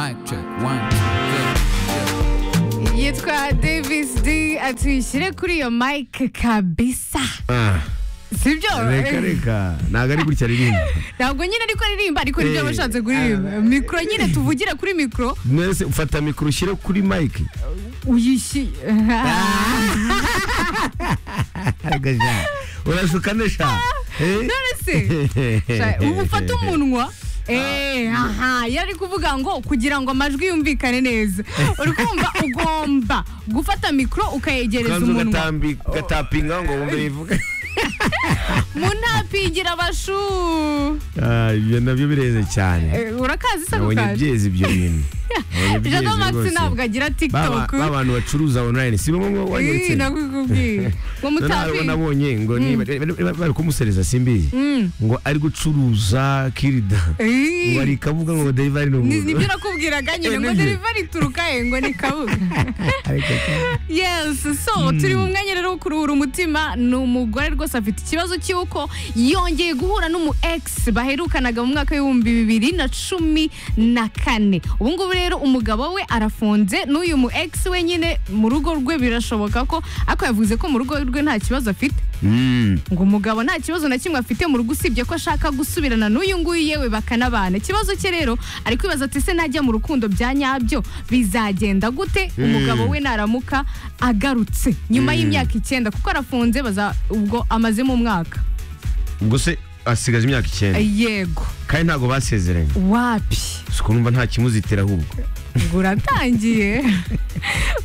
Mic check. One, two, yitwa davis d atuyishyire kuri iyo mike kabisa Ah, sibyo reka reka ntabwo ari gutya ririmba ntabwo nyine ariko aririmba ariko nibyo Eh. bashatse kuririmba mikoro nyine tuvugira kuri mikoro mwese ufata mikoro ushyire kuri mike uyishyuye urashuka nesha none se sha- ubu ufata umunwa Eh, aha yari kuvuga ngo kugira ngo amajwi yumvikane neza uri kumva ugomba gufata mikoro ukayegereza ukanza umunwa ugatapinga ngo wumve yivuga mu ntapingira abashu Ah, ibyo nabyo bireze cyane Eh, urakazi se ako nabonye kazi byeze ibyo bintu Nabonye jado byeze maxi rwose. ntabwo agira Ba- tiktok ba bantu bacuruza online si bamwe Ih, wanyeretse nakubwiye ngo ntabwo mutapinga nabonye ngo niba bari kumusereza simbizi ngo ari gucuruza kirida Ih. ngo ari kabuga ngo delivery ni Ni- umuntu nibyo nakubwiraga nyine Eh, ngo nibyo. delivery ituruka he ngo ni kabuga Ariko yes so turi mu mwanya rero wo kuruhura umutima ni umugore rwose afite ikibazo cy'uko yongeye guhura n'umu ex baherukanaga mu mwaka w'ibihumbi bibiri na cumi na kane ubu ngubu rero umugabo we arafunze n'uyu mu ex we nyine mu rugo rwe birashoboka ko ariko yavuze ko mu rugo rwe nta kibazo afite Mm. ngo umugabo nta kibazo na kimwe afite mu rugo usibye ko ashaka gusubirana n'uyu nguyu yewe bakanabana ikibazo cye rero ari kwibaza ati se najya mu rukundo bya nyabyo bizagenda gute umugabo we naramuka agarutse nyuma y'imyaka icyenda kuko arafunze baza ubwo amazemo umwaka ubwo se asigaje imyaka icyenda yego kandi ntabwo basezeranye wapi si ukumva nta kimuzitira ahubwo ngo uratangiye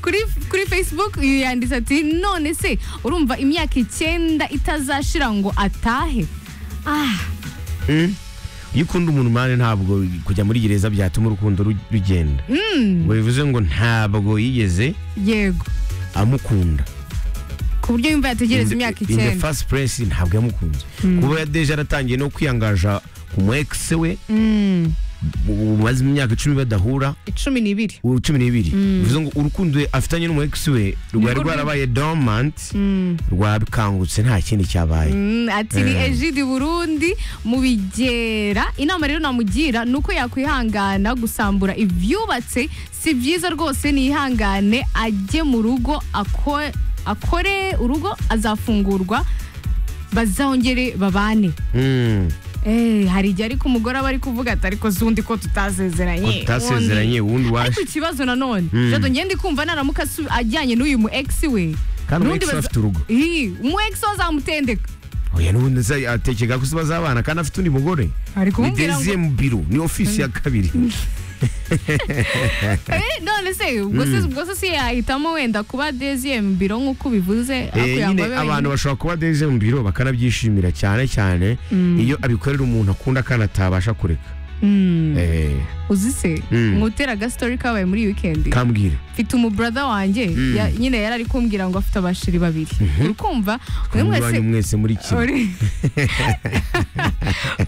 kuri kuri facebook yanditse ati none se urumva imyaka icyenda itazashira ngo atahe ah Mm. iyo ukunda umuntu mani ntabwo kujya muri gereza byatuma urukundo ru- rugenda ngo bivuze ngo ntabwo yigeze yego amukunda ku buryo yumva yategereza imyaka in the icyenda first place ntabwo yamukunze kuba ya deje yaratangiye no kwiyangaja ku mu ex we Mm, umaze imyaka icumi badahura icumi n'ibiri ubu cumi n'ibiri bivuze ngo urukundo afitanye n'umu ex we rwari Nirwo rwarabaye dormant rwabikangutse nta kindi cyabaye Mm, ati ni Eh. ejidi burundi mubigera inama rero namugira ni uko yakwihangana gusambura ibyubatse si byiza rwose nihangane ajye mu rugo ako- akore urugo azafungurwa bazongere babane Mm. Eh, hari igihe ariko umugore aba ari kuvuga ati ariko zundi ko ko tutasezeranye tutasezeranye ubundi ariko waje ikibazo nanone Mm. jado ngende kumva naramuka asu- ajyanye n'uyu mu ex we Kandi umu n'undi ex we baza- afite urugo. Ih, umu ex we azamutendeka oya n'ubundi se atekega ko se bazabana kandi afite undi mugore ari ni kumubwira ngo deuxième biro ni ofisi ya kabiri Eh, none se ubwo se ubwo se si yahitamo wenda kuba deuxième biro nk'uko ubivuze Eh, ako nyine yangwa abe abantu wenyine. bashobora kuba deuxième biro bakanabyishimira cyane cyane iyo abikorera umuntu akunda kandi atabasha kureka Mm, Eh, uzi se Mm. mwutera agastori kabaye muri weekend kambwire mfite umubrada wanjye ya- nyine yari ari kumbwira ngo afite abashiri babiri uri kumva mwe mwese Mubanye mwese muri kimwe Uri-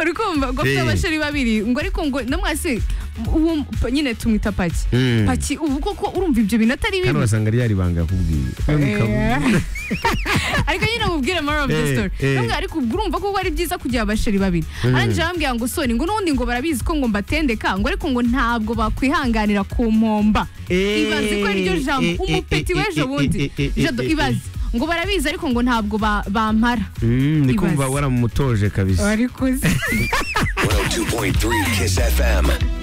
uri kumva ngo afite Eh. abasheri babiri ngo ariko ngo namwasi uwo p- nyine tumwita paki Mm. paki ubu koko urumva ibyo bintu atari kandi bibi wasanga ryari banga yakubwiye None ukabona. ariko nyine mubwire moral of the Eh, story eh. namwe ariko ubwo urumva koko ari byiza kugira abasheri babiri arangije arambwira ngo soni ngo n'ubundi ngo barabizi ko ngo mbatendeka ngo ariko ngo ntabwo bakwihanganira ku mpomba Eh, ibaze ko iryo jambo eh, eh, umupeti eh, w'ejo eh, bundi eh, eh, eh, jado eh, eh. ibaze ngo barabizi ariko ngo ntabwo ba- bampara Mm, ni kumva Ibaze. waramutoje kabisa ariko uzi 102.3 Kiss FM.